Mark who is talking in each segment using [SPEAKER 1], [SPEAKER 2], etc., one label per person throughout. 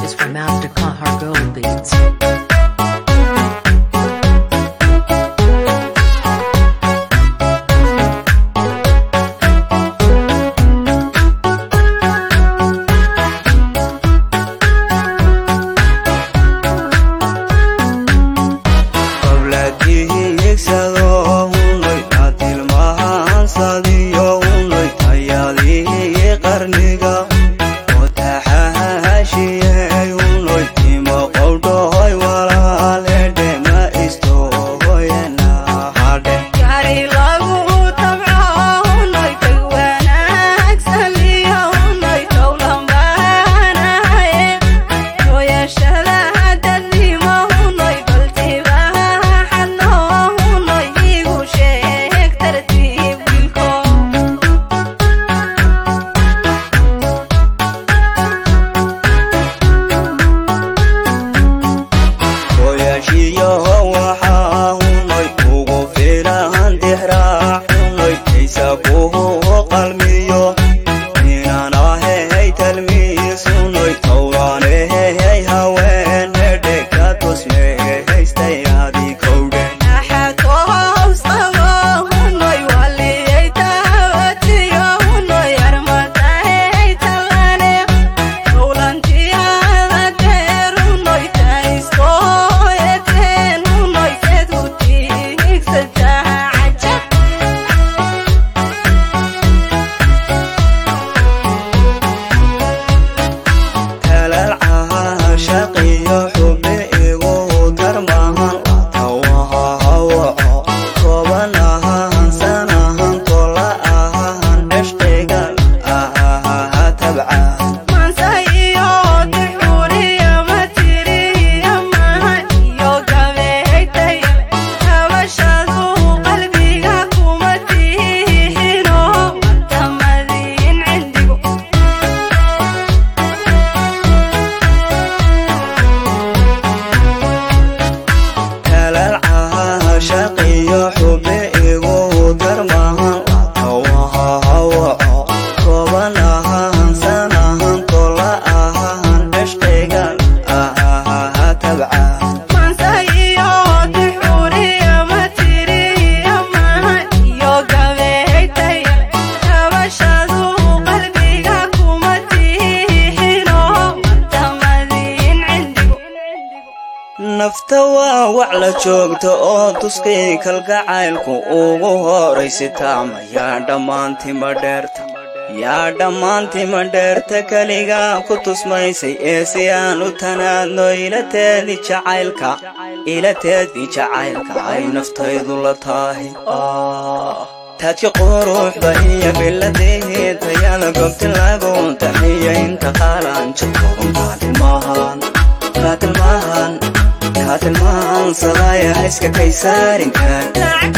[SPEAKER 1] is from Master Kahar Gold Beats.
[SPEAKER 2] nafta waa wac la joogta oo tuskay kalgacaylku ugu horaysitaama yaa dhammaantima dheerta yaa dhammaantima dheerta keligaa ku tusmaysay ee si aan u tanaadno ilateedii jacaylka ilateedii jacaylka ay naftaydu la tahay taadka quruxda iyo biladihii tayada gobti lagu taxiya inta qaalan jabko kaatilmahan kaatilmahan kaatilmahan sadaya hayska kaysaarinkan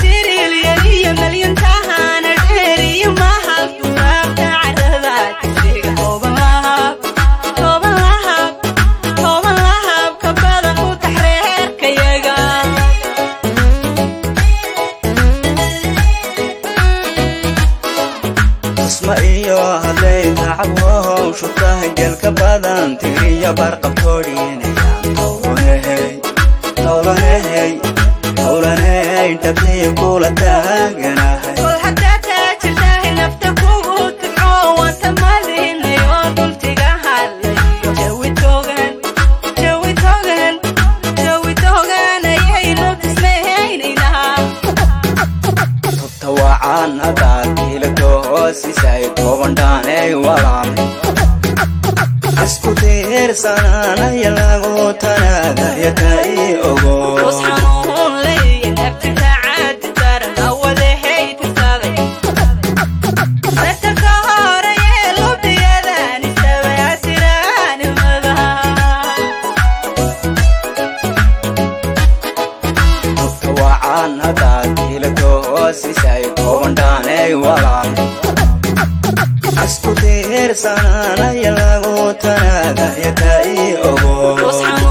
[SPEAKER 2] tusma iyo hadday tacabwahow shubtaha gelka badan tiriya barqabtoodhiinayaan towlanehey towlanehey towlanehey dhabtii kula taaganahay tubta wacan hadaad kiilato hoosisay toobandhaanay walaalay isku tiirsananaya lagu tanaadayata ii ogo tubta wacan hadaad kiilato hoosisay toobandhaanay walaalay isku tiirsananaya lagu tanaadayata ii ogo